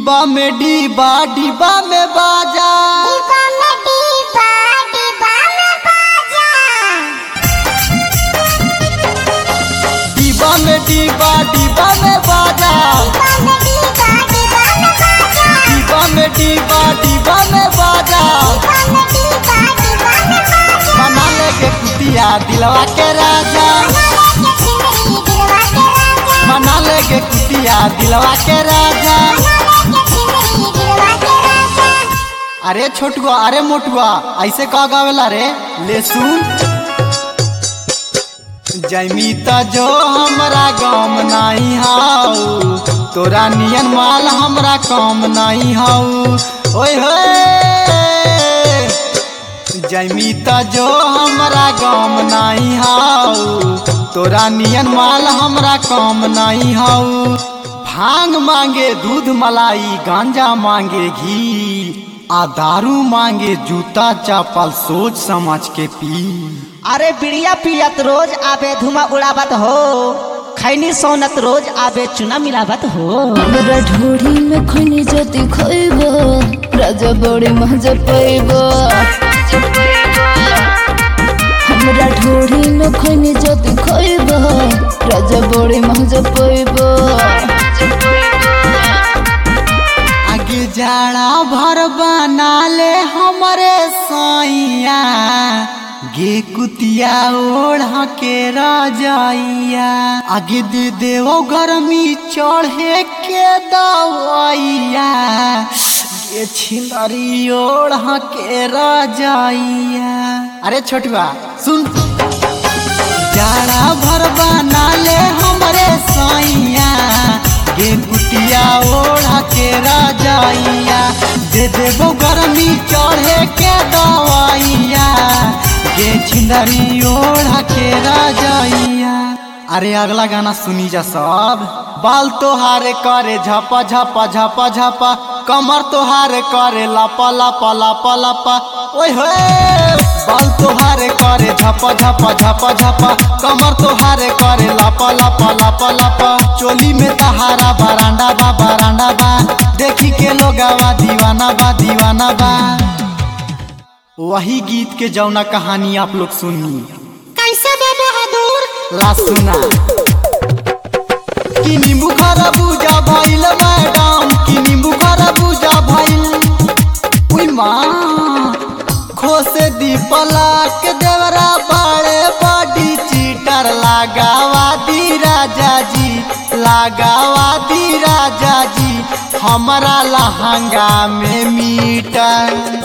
डिब्बा में डिब्बा डिब्बा में बाजा डिब्बा में डिब्बा डिब्बा में बाजा डिब्बा में डिब्बा डिब्बा में बाजा डिब्बा में डिब्बा डिब्बा में बाजा डिब्बा में डिब्बा डिब्बा में बाजा डिब्बा में डिब्बा डिब्बा में बाजा बना लेके कुतिया दिलवा के राजा बना लेके सिमरी दिलवा के राजा बना लेके कुतिया दिलवा के राजा बना लेके सिमरी दिलवा के राजा अरे छोटुआ अरे मोटुआ ऐसे कह गावेला रे ले सुन जमीता जो हमरा गम नहीं हाउ तोरा नियन माल हमरा कम नहीं हाउ ओए होए जमीता जो हमरा गम नहीं हाउ तोरा नियन माल हमरा कम नहीं हाउ भांग मांगे दूध मलाई गांजा मांगे घी आ दारू मांगे जूता चप्पल सोच समझ के पी अरे बिड़िया पियत रोज आबे धुआं उड़ावत हो खैनी सोनत रोज आबे चुना मिलावत हो हमरा ढोढ़ी में खनी जति खइबो राजा बड़े मजा पैबो हमरा ढोढ़ी में खनी जति खइबो राजा बड़े मजा पैबो आगे जाड़ा भर बना ले हमरे साइया गे कुतिया ओढ़ के रजाइया आगे दे देवो गर्मी चढ़े के दवाइया गे छिंदरी ओढ़ के रजाइया अरे छोटुआ सुन जाड़ा भर बना ले हमरे साइया गे कुटिया ओढ़ा के राजाइया दे देबो गर्मी चढ़े के दवाइया गे छिंदरी ओढ़ा के राजाइया अरे अगला गाना सुनी जा सब बाल तोहारे करे झपा झपा झपा झपा कमर तोहारे करे लापा लापा लापा लापा ओए होए बाल तोहारे करे झपा झपा झपा झपा कमर तोहारे करे लापा लापा लापा लापा चोली में तहारा बरांडा बा बरांडा बा देखी के लोगावा दीवाना बा दीवाना बा वही गीत के जौना कहानी आप लोग सुनी कैसे बे बहादुर ला सुना कि नींबू खरबूजा भइल मैडम कि नींबू खरबूजा भइल उई माँ खोसे दी पलाक देवरा बाड़े बड़ी चीटर लगावा दी राजा जी लगावा दी राजा जी हमारा लहंगा में मीटर